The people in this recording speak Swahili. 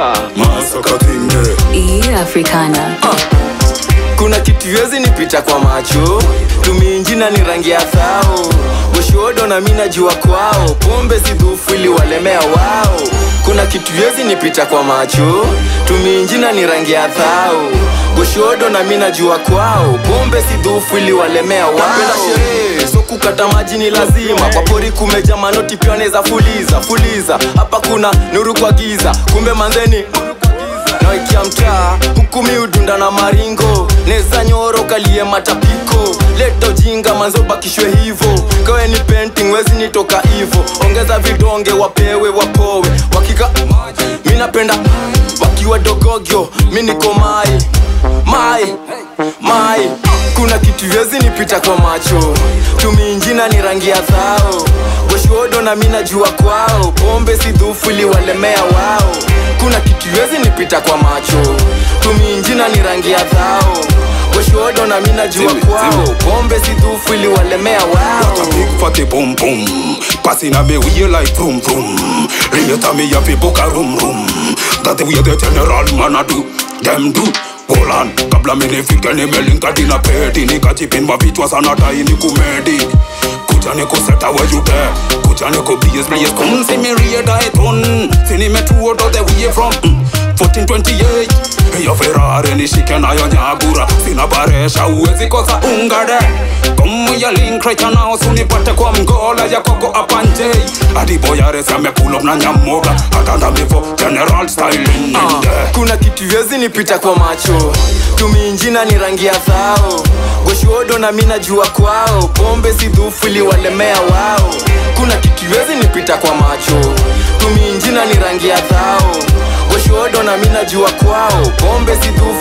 Masaka Masaka tinge E Africana. kuna kitu yezi nipita kwa macho tuminjina ni rangi ya thao goshodo na mi najua kwao pombe si dhufu ili walemea wao kuna kitu yezi nipita kwa macho tuminjina ni rangi ya thao goshodo na mi najua kwao pombe si dhufu ili walemea wao Napenda sherehe so kukata maji ni lazima kwa pori kumeja manoti pia neza fuliza fuliza hapa kuna nuru kwa giza kumbe manzeni nawaikia mtaa huku miudunda na maringo neza nyoro kalie matapiko leta ujinga manzo bakishwe hivo kawe ni painting wezi nitoka hivo ongeza vidonge wapewe wapowe wakika mi napenda wakiwa dogogyo mi niko mai mai mai kuna kitu yezi nipita kwa macho tumiinjina ni rangi ya thao goshodo na mi najua kwao pombe si dhufu iliwalemea wao kuna kitu yezi nipita kwa macho tumiinjina ni rangi ya thao goshodo na mi najua Zimbe, kwao zimbe. pombe si dhufu iliwalemea wao What a big fatty boom boom Passing a me way like vroom vroom Later me have to book a room room That the way the general man a do Them do Hold on Kabla mi nifike nimelinka dina pedi Nikajipinwa vichwa sana tai ni kumedi Kuja ni kuseta where you there Kuja ni ku blaze blaze Come see me rear die ton See ni me two out of the way from mm, 1428 Hiyo Ferrari nishike nayo nyagura Sina baresha uwezi kosa ungade Komu ya link right now Sunipate kwa mgola ya koko apanje Adiboyares amepull up na nyamoga Atanda mivo general styling Ah, kuna kitu yezi nipita kwa macho tumiinjina ni rangi ya thao goshodo na mi najua kwao pombe si dhufu iliwalemea wao kuna kitu yezi nipita kwa macho tumiinjina ni rangi ya thao goshodo na mi najua kwao pombe si dhufu